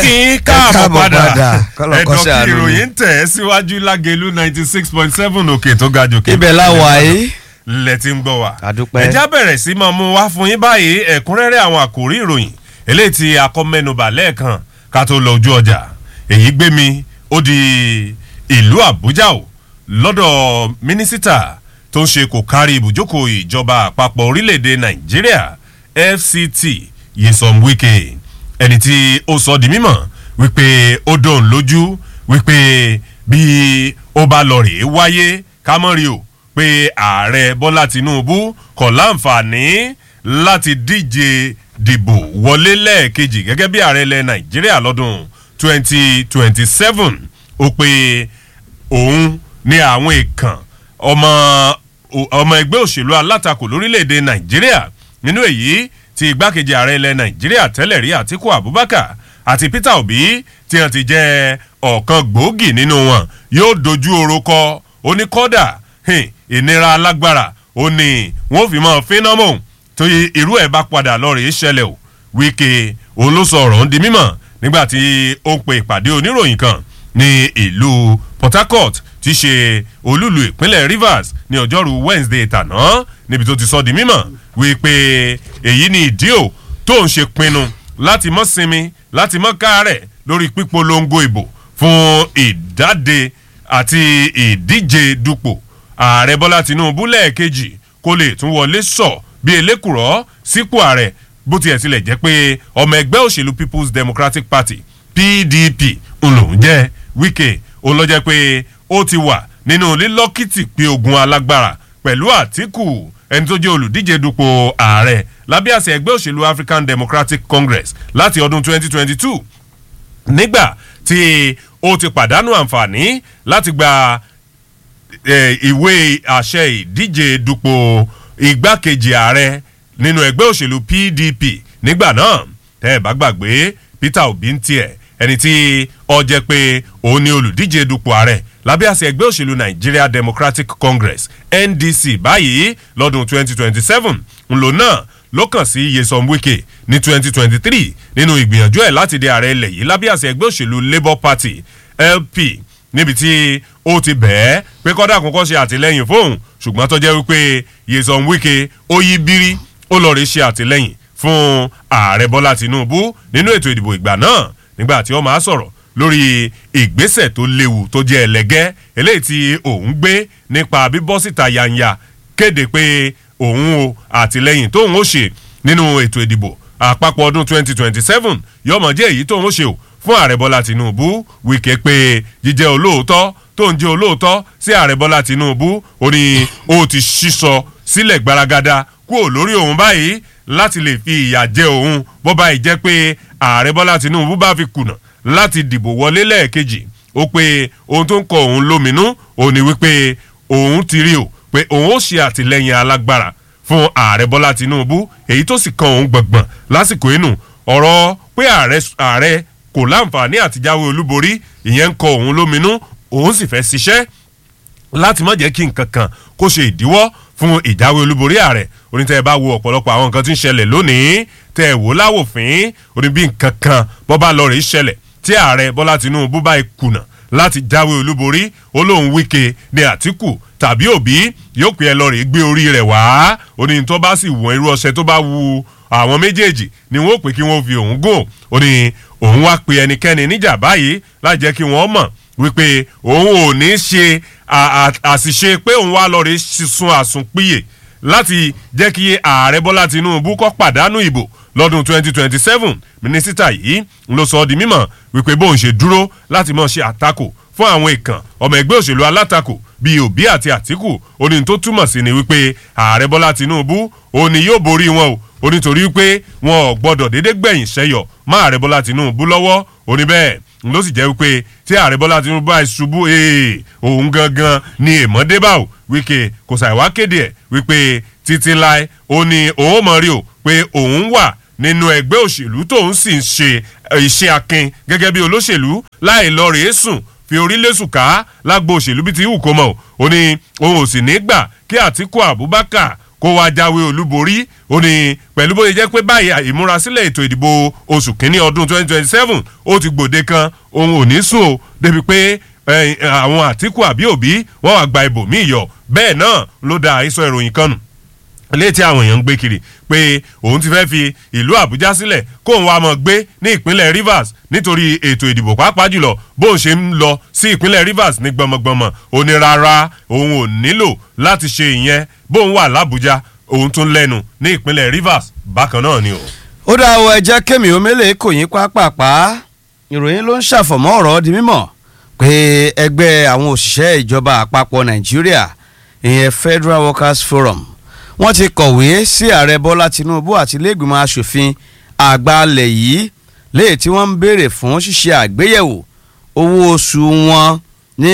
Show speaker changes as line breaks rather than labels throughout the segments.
kí n káàbọ̀ padà
kọ́lọ̀
ẹ̀dọ̀
kọ́sẹ̀
kí
àánú ni.
ìròyìn ń tẹ̀ ẹ́ síwájú lágẹ̀lú ninety six point seven òkè tó ga jòkè.
ibẹ̀ la wà yìí.
lẹ ti ń gbọ́ wa.
àdúpẹ́.
ẹja bẹ̀rẹ̀ sí máa mú wá fún yín báyìí ẹ̀kúnrẹ́rẹ́ àwọn àkòrí ìròyìn eléyìí tí akọ́mẹ́nubà lẹ́ẹ̀kan ká tó lọ ojú ọjà èyí gbé mi ó di ìlú àbújá o lọ́dọ̀ mínísítà tó ń ṣe kò kárí ibùjókòó ìjọba àpapọ̀ orílẹ̀-èdè nàìjíríà fct yesom wike ẹni tí ó sọ di mímọ̀ wípé ó dóun lójú wípé bí ó bá lọ rèé wáyé ká mọ́ rí o pé ààrẹ bọ́lá tinubu kọ̀ láǹfààní láti díje dìbò wọlé lẹ́ẹ̀kejì gẹ́gẹ́ bí ààrẹ ilẹ̀ nàìjíríà lọ́dún 2027 ó pé òun ní àwọn èèkàn ọmọ ọmọ ẹgbẹ́ òṣèlú alátakò lórílẹ̀‐èdè nàìjíríà nínú èyí tí igbákejì ààrẹ ilẹ̀ nàìjíríà tẹ́lẹ̀ rí àtiku abubakar àti peter obi tí wọ́n ti jẹ́ ọ̀kan gbòógì nínú wọn yóò dojú oró kọ oníkọ́dà ìnira alágbára ó ní wọ́n fi mọ́ fínàmù tó irú ẹ̀ bá padà lọ́ọ̀rẹ́ ṣẹlẹ̀ o wíkẹ́ òun ló sọ ọ̀rọ̀ ń di mímọ̀ nígbà tí ó ń pe ìpàdé oníròyìn kan ní ìlú port harcourt tí í ṣe olúlu ìpínlẹ̀ rivers ní ọjọ́rú wednesday tàná níbi tó ti sọ di mímọ̀ wípé èyí ni ìdí ò tó ń ṣe pinnu láti mọ́ sinmi láti mọ́ káàrẹ̀ lórí pípolongo ìbò fún ìdáde àti ìdíje dupò ààrẹ bọ́lá tinubu lẹ́ẹ̀kejì kó lè tún wọlé sọ bí elékùrọ́ sípò ààrẹ bó tiẹ̀ tilẹ̀ jẹ́ pé ọmọ ẹgbẹ́ òṣèlú people's democratic party pdp ńlòún jẹ́ wíkẹ́ òun lọ jẹ́ pé ó ti wà nínú lílọ́kìtì pé ogun alágbára pẹ̀lú àtìkù ẹni tó jẹ́ olùdíje dupò ààrẹ lábẹ́ àṣẹ ẹgbẹ́ òṣèlú african democratic congress láti ọdún 2022 nígbà tí ó ti pàdánù àǹfààní láti gba ìwé àṣẹ ìdíje dupò igbákejì ààrẹ nínú ẹgbẹ́ òṣèlú pdp nígbà náà tẹ́ ẹ bá gbàgbé peter obi ń tiẹ̀ ẹni tí ọ jẹ́ pé òun ni olùdíje dupò ààrẹ lábẹ́ àṣẹ ẹgbẹ́ òṣèlú nigeria democratic congress ndc báyìí lọ́dún 2027 ńlò náà ló kàn sí yesom wike ní 2023 nínú ìgbìyànjú ẹ̀ láti di ààrẹ ilẹ̀ yìí lábẹ́ àṣẹ ẹgbẹ́ òṣèlú labour party lp níbi tí ó ti bẹ̀ẹ́ pé kọ́dà kọ́kọ́ ṣe àtìlẹ́yìn fóun ṣùgbọ́n tó jẹ́ wípé yesom wike ó yí bírí ó lọ rí ṣe àtìlẹ́yìn fún ààrẹ bọ́lá tinubu nínú ètò ìdìbò ìgbà náà nígbà tí ó máa sọ̀rọ̀ lórí ìgbésẹ̀ tó léwu tó jẹ́ ẹlẹ́gẹ́ eléyìí tí òun gbé nípa bíbọ́ síta yanya kéde pé òun o àtìlẹ́yìn tóun ó ṣe nínú ètò ìdìbò àpapọ̀ ọdún 2027 yọmọ jẹ́ èyí tóun ó ṣe o fún ààrẹ bọ́lá tinubu wíkẹ́ pé jíjẹ́ olóòótọ́ tó ń jẹ́ olóòótọ́ sí ààrẹ bọ́lá tinubu ó ní ó ti ṣíṣọ sílẹ̀ gbaragada kúrò lórí òun báyìí láti lè fi ìyà jẹ òun bó báyìí jẹ́ pé ààrẹ bọ́lá tinubu bá fi kùnà láti dìbò wọlé lẹ́ẹ̀kejì ó pé ohun tó ń kọ òun lóminú òun ni wípé òun ti rí o pé òun ó ṣe àtìlẹyìn alágbára fún ààrẹ bọ́lá tinubu èyí tó sì kan òun gbọ̀ngbọ̀n lásìkò inú ọ̀rọ̀ pé ààrẹ kò láǹfààní àtijáwé olúborí ìyẹn ń kọ òun lóminú òun sì fẹ́ ṣiṣẹ́ láti má jẹ́ kí nǹkan kan kó ṣe ìdíwọ́ fún ìjáwé olúborí ààrẹ onítẹ̀ bá wo ọ̀pọ̀lọpọ̀ àwọn nǹkan tí ń ṣẹlẹ̀ lónìí tẹ̀ wò láwòfín oní bí nǹkan kan bọ́ bá lọ rè ṣẹlẹ̀ tí ààrẹ bọ́lá tinubu bá kùnà láti jáwé olúborí olóhùn wíkẹ́ ní àtìkù tàbí òbí yóò pè é lọ rè gbé orí rẹ̀ wá oní tó bá sì wọ̀n irú ọṣẹ tó bá wu àwọn méjèèjì ni wọn ò pè kí wọn fi òun gùn ó ní òun wá pe ẹnikẹ́ni níjà báyìí láì jẹ́ kí wọ́n mọ̀ wípé òun ò ní ṣe àṣìṣe pé òun wá lọ rí sun àsùnpìyè láti jẹ́ kí ààrẹ bọ́lá tinubu kọ́ pàdánù ìbò lọ́dún 2027 mínísítà yìí ló sọ ọ́ di mímọ̀ wípé bóun ṣe dúró láti mọ̀ ṣe àtakò fún àwọn ìkàn ọmọ ẹgbẹ́ òṣèlú alátakò bíi òbí àti àtìkù oní tó túmọ̀ sí ni wípé ààrẹ bọ́lá tinubu òní yóò borí wọn o onítorí wípé wọn ò gbọdọ̀ déédéé gbẹ̀yìn sẹ́yọ̀ má ààrẹ bọ́lá tinubu lọ́wọ́ oní bẹ́ẹ̀ ló sì jẹ́ wípé tí ààrẹ bọ́lá tinubu bá ṣubú òun gangan ni èèmọ̀ débà o wíkẹ́ kò ṣàìwá kéde ẹ̀ wípé títí láé ó ní òun mọ̀ rí o pé òun wà nínú ẹgbẹ́ òṣèlú tóun sì ń ṣe iṣẹ́ akin gẹ́gẹ́ bí olóṣèlú láì lọ rèé sùn fi orílẹ̀-èsùn ká lágbo òṣèlú bíi ti hù kó mọ̀ ó ní òun ò sì ní gbà kí àtìkú abubakar kó wá jáwé olúborí ó ní pẹ̀lú bóyá jẹ́ pé báyìí ìmúrasílẹ̀ ètò ìdìbò oṣù kínní ọdún 2027 ó ti gbòde kan òun ò ní sùn o débi pé àwọn àtìkù àbí òbí wọ́n wá gba ibòmíì yọ bẹ́ẹ̀ náà ló da àìsọ ìròyìn kan nù létí àwọn èèyàn ń gbé kiri pé òun ti fẹ́ fi ìlú àbújá sílẹ̀ kóun wá mọ̀ gbé ní ìpínlẹ̀ rivers nítorí ètò ìdìbò pàápàá jùlọ bóun ṣe ń lọ sí ìpínlẹ̀ rivers ní gbọmọgbọmọ òun ni rárá òun ò nílò láti ṣe ìyẹn bóun wà lábújá òun tún lẹ́nu ní ìpínlẹ̀ rivers bákan náà ni o.
ó dá ọ ẹjẹ kémi omele kò yín pápápá ìròyìn ló ń ṣàfọ̀mọ́ ọ̀rọ̀ di mímọ̀ pé ẹgbẹ́ àwọn òṣìṣẹ́ ìjọba àpapọ̀ nàìjíríà ìyẹn federal workers forum wọ́n ti kọ̀wé sí ààrẹ bọ́lá tinubu àti iléègbìmọ̀ asòfin àgbà alẹ̀ yìí léè tí wọ́n ń béèrè fún ṣíṣe àgbéyẹ̀wò owó oṣù wọn ní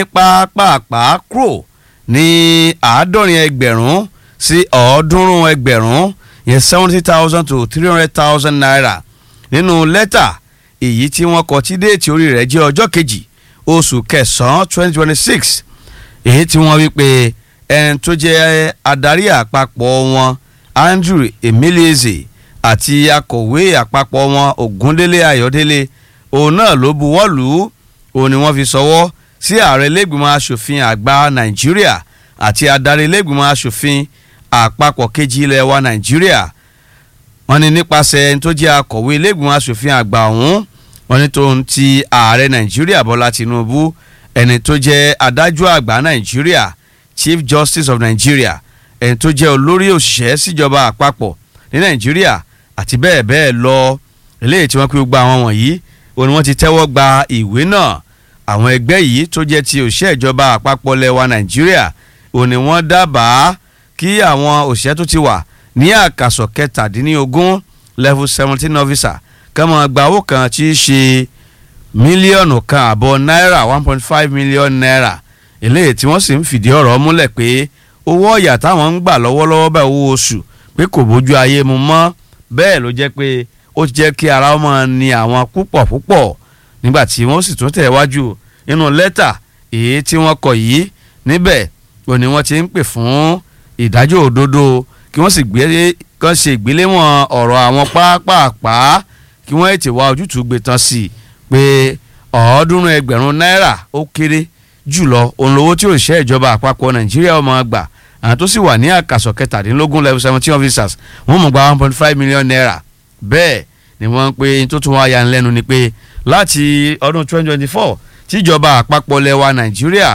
pápápá kúrò ní àádọ́rin ẹgbẹ̀rún sí ọ̀ọ́dúnrún ẹgbẹ̀rún yẹn seventy thousand to three hundred thousand naira nínú lẹ́tà èyí tí wọ́n kọ tí déètì orí rẹ̀ jẹ́ ọjọ́ kejì oṣù kẹsàn-án twenty twenty six èyí tí wọ́n wí pé ẹni tó jẹ́ adarí àpapọ̀ wọn andrew emileze àti akọ̀wé àpapọ̀ wọn ògúndélé ayọ̀délé òun náà ló buwọ́ lù ú òun ni wọ́n fi sọwọ́ sí ààrẹ lẹ́gbìmọ̀ asòfin àgbà nàìjíríà àti adarí lẹ́gbìmọ̀ asòfin àpapọ̀ kejì ilẹ̀ wa nàìjíríà wọ́n ní nípasẹ̀ ẹni tó jẹ́ akọ̀wé lẹ́gbìmọ̀ asòfin àgbà ọ̀hún wọ́n ní tóun ti ààrẹ nàìjíríà bọ́lá tinubu ẹni tó jẹ́ adájọ́ àgbà nàìjíríà chief justice of nigeria ẹni tó jẹ́ olórí òṣìṣẹ́ síjọba àpapọ̀ ní nàìjíríà àti bẹ́ẹ̀ bẹ́ẹ̀ lọ eléyìí tí wọ́n pé gba àwọn wọ̀nyí òun ni wọ́n ti tẹ́wọ́ gba ìwé náà àwọn ẹgbẹ́ yìí tó jẹ́ ti òṣìṣẹ́ ìjọba àpapọ̀ lẹ́wà nàìjíríà òun ni wọ́n dábàá kí àwọn òṣìṣẹ́ tó ti wà ní àkàsọ̀ kẹtàdínlógún level seventeen officer kọ́mọ gba owó kan tí í ṣe mílíọ̀nù kan àbọ̀ náírà one point five million naira eléyìí tí wọ́n sì ń fìdí ọ̀rọ̀ múlẹ̀ pé owó ọ̀yà táwọn ń gbà lọ́wọ́lọ́wọ́ bá owó oṣù pé kò bójú ayé mu mọ́ bẹ́ẹ̀ ló jẹ́ pé ó jẹ́ kí ara ọmọ ni àwọn púpọ̀ púpọ̀ nígbà tí wọ́n sì tún tẹ̀ wájú nínú lẹ́tà èyí tí wọ́n kọ yìí níbẹ̀ ò ní wọ́n ti ń pè fún ìdájọ́ òdodo kí wọ́n sì gbé kán ṣe ìgbéléwọ̀n ọ̀rọ̀ àwọn pápápá kí wọ́n ètè wá ojútùú gbé tán sí i pé ọ̀ọ́dúnrún ẹgbẹ̀rún náírà ó kéré jùlọ òun lówó tí òṣìṣẹ́ ìjọba àpapọ̀ nàìjíríà ọmọ gbà àwọn tó sì wà ní àkàsọ̀ kẹtàdínlógún level seventeen officers wọ́n mọ̀ gba one point five million naira bẹ́ẹ̀ ni wọ́n ń pe tó tún wá yanilẹ́nu ni pé láti ọdún twenty twenty four tíjọba àpapọ̀ lẹwa nàìjíríà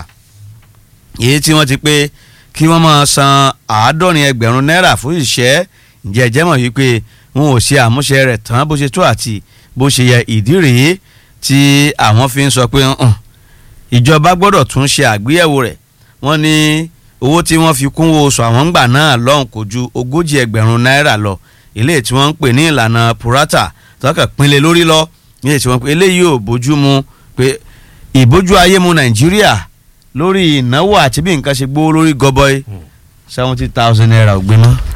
èyí tí wọ́n ti pé kí wọ́n máa san àádọ́rin ẹgbẹ̀rún náírà fún ìṣẹ́ ǹjẹ́ ẹ̀jẹ̀ mọ̀ wípé wọn ò ṣe àmúṣe rẹ̀ tán bó ṣe tó àti bó ṣe yẹ ìdí rèé tí àwọn fi ń sọ pé ìjọba gbọ́dọ̀ tún ṣe àgbéyẹ̀wò rẹ̀ wọ́n ní owó tí wọ́n fi kún oṣù àwọn ńgbà náà lọ́hùn kò ju ogójì ẹgbẹ̀rún náírà lọ ilé tí wọ́n ń pè ní ìlànà purata tọ́kà pinlẹ̀ lórí lọ ilé tí wọ́n pè eléyìí ò bójú mu pé ìbójú ayé mu nàìjíríà lórí ìnáwó àti bí nǹkan ṣe gbówó lórí gọbọi seventy thousand naira ò gbé mọ́.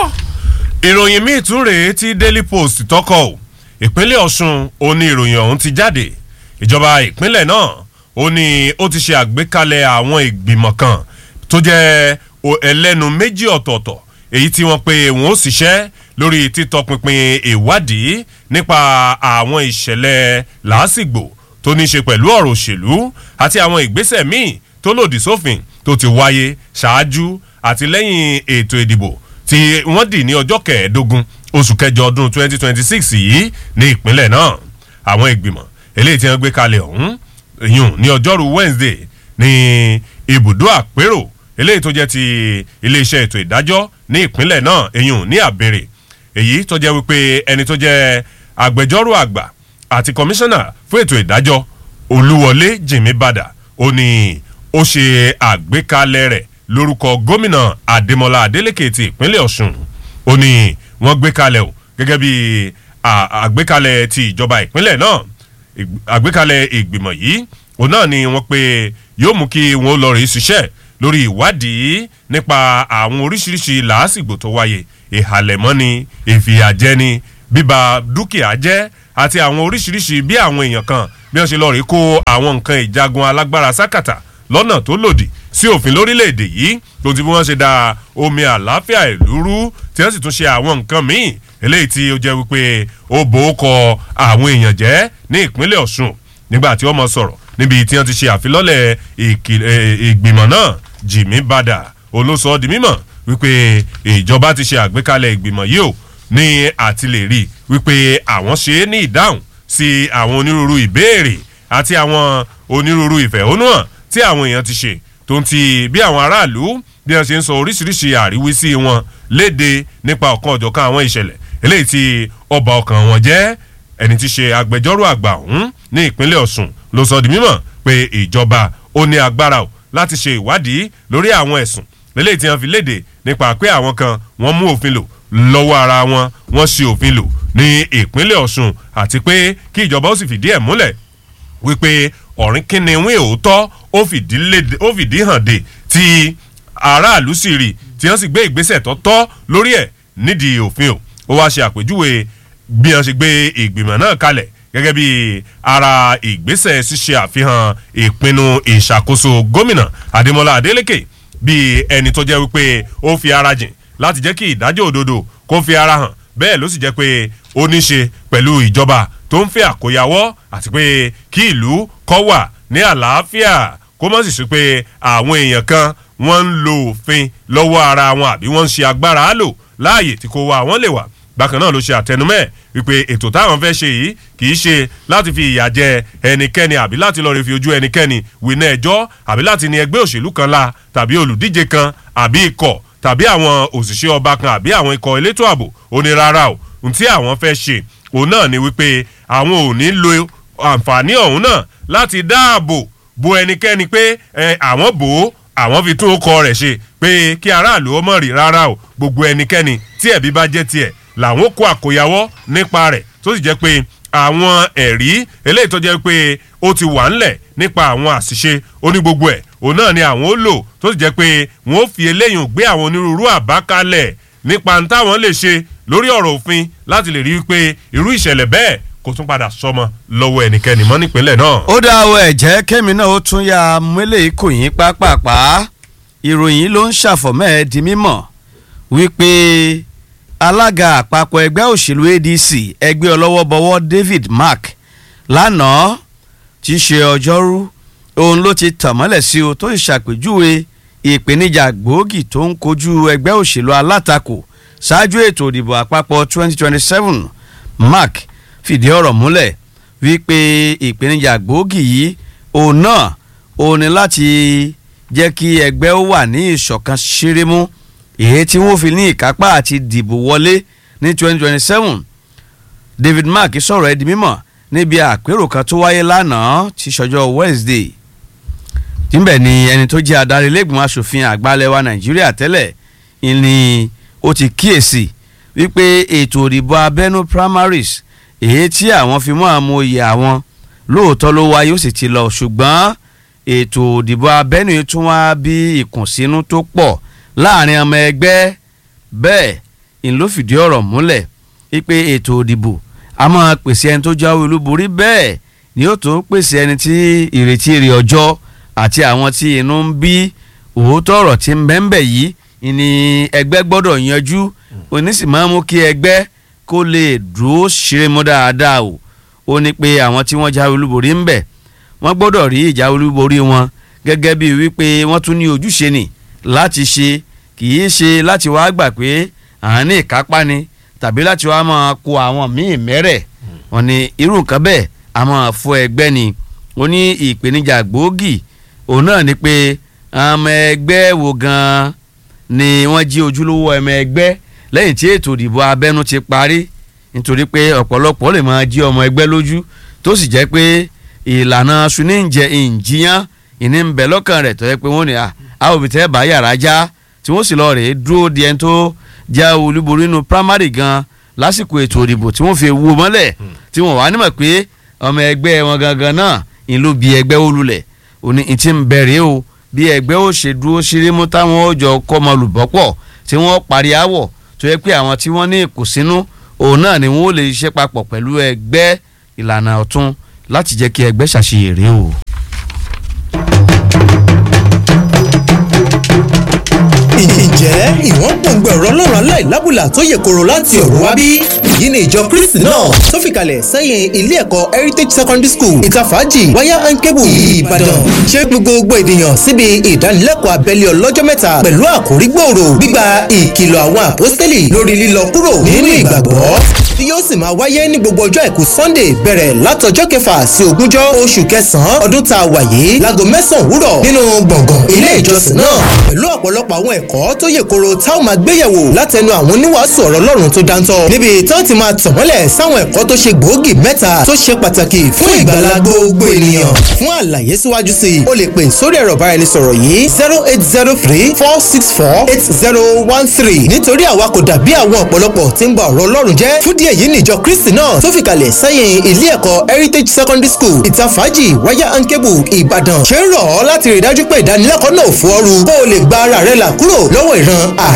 ìròyìn míì tún rèé tí daily post tọkọ ò ìpínlẹ̀ ọ̀ṣun òní ìròyìn ọ̀hún ti jáde ìjọba ìpínlẹ̀ náà ó ní ó ti ṣe àgbékalẹ̀ àwọn ìgbìmọ̀ kan tó jẹ́ ẹlẹ́nu méjì ọ̀tọ̀ọ̀tọ̀ èyí tí wọ́n pe wọ́n ó ṣiṣẹ́ lórí títọpinpin ìwádìí nípa àwọn ìṣẹ̀lẹ̀ làásìgbò tó ní ṣe pẹ̀lú ọ̀rọ̀ òṣèlú àti àwọn ìgbésẹ̀ míì tó lòdì sófin tó ti wáyé ṣáájú àti lẹ́yìn ètò ìdìbò tí wọ́n dì ní ọjọ́ kẹẹ̀ẹ́dógún oṣù kẹjọ ọdún 2026 yìí ní ìpínlẹ̀ náà àwọn ìgbìmọ̀ eléyìí tí wọ́n gbé kalẹ̀ ọ̀hún ìyún ní ọjọ́rú wednesday ní ibùdó àpérò eléyìí tó jẹ́ ti iléeṣẹ́ ètò ìdájọ́ ní ìpínlẹ̀ náà ìyún ní àbèrè èyí tó jẹ́ wípé ẹni tó jẹ́ agbẹjọ́rò àgbà àti kọmíṣánná fún ètò ìdájọ́ olúwọlé jìmí bàdà ó ní ó ṣe àgbékalẹ̀ rẹ̀ lórúkọ gómìnà adémọlá adélèké ti ìpínlẹ̀ ọ̀ṣun ó ní wọ́n gbé kalẹ̀ o gẹ́gẹ́ bí àgbékalẹ̀ ti ìjọba ìpínlẹ̀ náà àgbékalẹ̀ ìgbìmọ̀ yìí òun náà ni wọ́n pe yóò mú kí wọ́n lọ rí ṣiṣẹ́ lórí ìwádìí nípa àwọn oríṣiríṣi làásìgbò tó wáyé ìhàlẹ̀mọ́ni ìfìyàjẹni bíba dúkìá jẹ́ àti àwọn oríṣiríṣi bí àwọn èèyàn kan bí wọ́n ṣe lọ rí kó àwọn nǹkan ìjagun alágbára sákàtà lọ́nà tó lòdì sí òfin lórílẹ̀‐èdè yìí tó ti bí wọ́n ṣe da omi àlàáfíà ìlú rú tí wọ́n sì tún ṣe àwọn nǹkan míì eléyìí tí ó jẹ́ wípé ó bò ó kọ àwọn èèyàn jẹ́ ní ìpínlẹ̀ ọ̀ṣun nígbà tí wọ́n mọ sọ̀rọ̀ níbi tí wọ́n ti ṣe àfilọ́lẹ̀ ìgbìmọ̀ náà jimmy bada olóṣọ́ di mímọ̀ wípé ìjọba ti ṣe àgbékalẹ̀ ìgbìmọ̀ yìí ò ní àti lè rí wípé àwọn ṣe é ní ìdáhùn sí àwọn onírúurú ìbéèrè àti àwọn onírúurú ìfẹ̀hónúhàn tí àwọn èèyàn ti ṣe tó ń ti bí àwọn aráàlú bí wọ́n ṣe ń sọ oríṣiríṣi àríwísí wọn léde nípa ọ̀kan ọ̀jọ̀kan àwọn ìṣẹ̀lẹ̀ eléyìí tí ọba ọkàn wọn jẹ́ ẹni tí ṣe agbẹjọ́rò àgbà ọ̀hún ní ìpínlẹ̀ ọ̀ṣun ló sọ di mímọ̀ pé ìjọba ó ní agbára o láti ṣe ìwádìí lórí àwọn ẹ̀sùn eléyìí tí wọ́n fi léde nípa pé àwọn kan wọ́n mú òfin lò lọ́wọ́ ara wọn wọ́n ṣe òfin lò ní ìpínlẹ̀ ọ̀ṣun àti pé kí ìjọba ó sì fìdí ẹ̀ múlẹ̀ wípé ọ̀rìn kínníwín òótọ́ ó fìdí hàn dé tí aráàlú sì rí tí wọ́n sì gbé ìgbésẹ̀ tó tọ́ lórí ẹ̀ nídìí òfin o ó wá ṣe àpèjúwe bí wọ́n ṣe gbé ìgbìmọ̀ náà kalẹ̀ gẹ́gẹ́ bí ara ìgbésẹ̀ ṣíṣe àfihàn ìpinnu ìṣàkóso gómìnà adémọlá adélèké bí ẹni tó jẹ́ wípé ó fi ara jìn láti jẹ́ kí ìdájọ́ òdodo kó fi ara hàn bẹ́ẹ̀ ló sì jẹ́ pé ó ní ṣe pẹ̀lú ìjọba tó ń fẹ́ àkóyawọ́ àti pé kí ìlú kọ́ wà ní àlàáfíà kó mọ̀ sì sí pé àwọn èèyàn kan wọ́n ń lo òfin lọ́wọ́ ara wọn àbí wọ́n ń ṣe agbára lò láàyè tí kò wá àwọn lè wà bákan náà ló ṣe àtẹnumẹ́ wípé ètò táwọn fẹ́ ṣe yìí kì í ṣe láti fi ìyà jẹ ẹnikẹ́ni àbí láti lọ́ọ́ rí fi ojú ẹnikẹ́ni wìnà ẹjọ́ àbí láti ní ẹgbẹ́ òṣèlú kan la tàbí olùdíje kan àbí ikọ̀ tàbí àwọn òṣìṣẹ́ ọba kan àbí àwọn ikọ̀ elétò ààbò ó ní rárá o ohun tí àwọn fẹ́ ṣe òun náà ni wípé àwọn ò ní lo àǹfààní ọ̀hún náà láti dáàbò bo ẹnikẹ́ni pé àwọn bò ó àwọn fi tún ọkọ rẹ̀ ṣe pé kí aráàlú ó mọ̀ rí rárá o gbogbo ẹnikẹ́ni tí ẹ̀bí bá jẹ́ tiẹ̀ làwọn kó àkóyawọ́ nípa rẹ̀ tó sì jẹ́ pé àwọn ẹ̀rí eléyìí tó jẹ́ pé ó ti wà ńlẹ̀ nípa àwọn àṣìṣe oní gbogbo ẹ̀ òun náà ni àwọn ó lò tó sì jẹ́ pé wọ́n ó fi eléyìí gbé àwọn onírúurú àbá kalẹ̀ nípa n táwọn lè ṣe lórí ọ̀rọ̀ òfin láti lè rí i pé irú ìṣẹ̀lẹ̀ bẹ́ẹ̀ kò tún padà sọmọ lọ́wọ́ ẹnikẹ́ni mọ́ nípínlẹ̀ náà.
ó dá o ẹ̀jẹ̀ kẹ́mi náà ó tún ya mélèé kò yín pápápá ìròyìn ló ń ṣàfọ̀mọ́ ẹ̀ di mímọ̀ wípé alága àpapọ̀ ẹgbẹ́ òṣèlú adc ẹgbẹ́ ọlọ́wọ́bọwọ́ david mark lánàá tí í ṣe ọjọ́rú òun ló ti tàn mọ́lẹ̀ sí o tó ìṣàpèjúwe ìpèníjà gbòógì tó ń kojú ẹgbẹ́ òṣèlú alátakò ṣáájú ètò ìdìbò àpapọ̀ 2027 mark fìdí ọ̀rọ̀ múlẹ̀ wípé ìpèníjà gbòógì yìí òun náà òun ni láti jẹ́ kí ẹgbẹ́ ó wà ní ìṣọ̀kan ṣírímú èyí tí wọ́n fi ní ìkápá àti dìbò wọlé ní 2027 david mark sọ̀rọ̀ ẹ̀ di mímọ̀ níbi àpérò kan tó wáyé lánàá tí ṣọjọ́ wednesday níbẹ̀ ni ẹni tó jẹ́ adarí lẹ́gbọ̀n asòfin àgbàlẹ̀ nàìjíríà tẹ́lẹ̀ ni ó ti kíyèsí wípé ètò òdìbò abẹ́nú primaries èyí tí àwọn fi mọ́ àmúyẹ àwọn lóòótọ́ ló wáyé ó sì ti lọ ṣùgbọ́n ètò òdìbò abẹ́nú tún wá bí ìkùnsínú tó pọ̀ láàrin ọmọ ẹgbẹ́ bẹ́ẹ̀ ń ló fìdí ọ̀rọ̀ múlẹ̀ wípé ètò òdìbò a máa pèsè ẹni tó jáwé olúborí bẹ́ẹ̀ ni ó tún pèsè ẹni tí ìrètí èrè ọjọ́ àti àwọn tí inú ń bí òótọ́ ọ̀rọ̀ tí ń bẹ́ńbẹ̀ yìí ni ẹgbẹ́ gbọ́dọ̀ yanjú onísìmọ́ mú kí ẹgbẹ́ kó lè dúró ṣeré mọ́ dáadáa o ó ní pé àwọn tí wọ́n jáwé olúborí ń bẹ̀ wọ́n gbọ́dọ̀ rí ìjáwé olúborí wọn gẹ́gẹ́ bíi wípé wọ́n tún ní ojúṣe nì láti ṣe kì í ṣe láti wá gbà pé àwọn ní ìkápá ni tàbí láti wá máa kó àwọn míì mẹ́rẹ̀ wọ́n ní irú nǹkan bẹ́ẹ̀ a máa fọ ẹgbẹ́ ni ó ní ìpèníjà gbòógì òun náà ni pé ọmọ ẹgbẹ́ wo gan-an ni wọ́n jí ojúlówó ọmọ ẹgbẹ́ lẹ́yìn tí ètò ìdìbò abẹ́nú ti parí nítorí pé ọ̀pọ̀lọpọ̀ lè máa jí ọmọ ẹgbẹ́ lójú tó sì jẹ́ pé ìlànà suníjẹ ìjìyàn ìní ń bẹ lọ́kàn rẹ̀ tó yẹ pé wọ́n ní àwọn òbí tẹ́ bá yàrá já tí wọ́n sì lọ rèé dúró di ẹni tó jẹ́ olúborí nínú primary gan lásìkò ètò ìdìbò tí wọ́n fi wú mọ́lẹ̀ tí wọ́n wá nímọ̀ pé ọmọ ẹgbẹ́ wọn gangan náà ń ló bi ẹgbẹ́ ó lulẹ̀ òní ìtì ń bẹ̀rẹ̀ o bí ẹgbẹ́ ó ṣe dúró ṣírímú táwọn ó jọ kọ́mọ lùbọ́pọ̀ tí wọ́n parí àwọ̀ tó yẹ pé àwọn tí wọ́n ní ìkùnsínú òun náà ni wọ́n lè ṣiṣẹ́ papọ̀ pẹ̀lú ẹgbẹ́ ìlànà ọ̀tún láti jẹ́ kí ẹgbẹ́ ṣàṣeyèrè o.
ǹjẹ́ ìwọ́n gbòǹgbò ọ̀rọ̀ ọlọ́run aláìlábùlà tó yẹ kóró láti ọ̀run wá bí? èyí ni ìjọ kristi náà tó fìkàlẹ̀ sẹ́yìn ilé ẹ̀kọ́ heritage secondary school ìtafàájì wáyà and cable ìbàdàn ṣé gbogbo ènìyàn síbi ìdánilẹ́kọ̀ọ́ abẹ́lé ọlọ́jọ́ mẹ́ta pẹ̀lú àkórí gbòòrò gbígba ìkìlọ̀ àwọn àpọ́stélì lórí lílọ kúrò nínú ìgbàgbọ́ tí yóò sì máa wáyé ní gbogbo ọjọ́ àìkú sunday bẹ̀rẹ̀ látọjọ́ kẹfà sí ogúnjọ́ oṣù kẹsàn-án ọdún tá a wà yìí láago mẹ́sàn-án òwúrọ̀ nínú gbọ̀ngàn ilé ìjọsìn náà pẹ̀lú ọ̀pọ̀lọpọ̀ àwọn ẹ̀kọ́ tó yè koro táwọn máa gbéyẹ̀wò látẹnu àwọn oníwàásù ọ̀rọ̀ ọlọ́run tó dáńtọ́ níbi táwọn ti máa tàn mọ́lẹ̀ sáwọn ẹ̀kọ́ tó ṣe gbòógì mẹ́ta tó ṣe pàtàkì fún ìgbàlá gbogbo ènìyàn fún àlàyé síwájú sí i o lè pè sórí ẹ̀rọ ìbáraẹnisọ̀rọ̀ yìí zero eight zero three four six four eight zero one three nítorí àwa kò dàbí àwọn ọ̀pọ̀lọpọ̀ tí ń ba ọ̀rọ̀ ọlọ́run jẹ́ fún díẹ̀ yìí níjọ kristi náà tó fìkàlẹ̀ sẹ́yìn ilé ẹ̀kọ́ heritage secondary school ìtafàájì wáyà and cable ìbàdàn ṣe ń rọ̀ ọ́ láti rí i dájú pé ìdánilẹ́kọ̀ọ́ náà fọ́ ọ́rù kó o lè gba ara rẹ là kúrò lọ́wọ́ ìran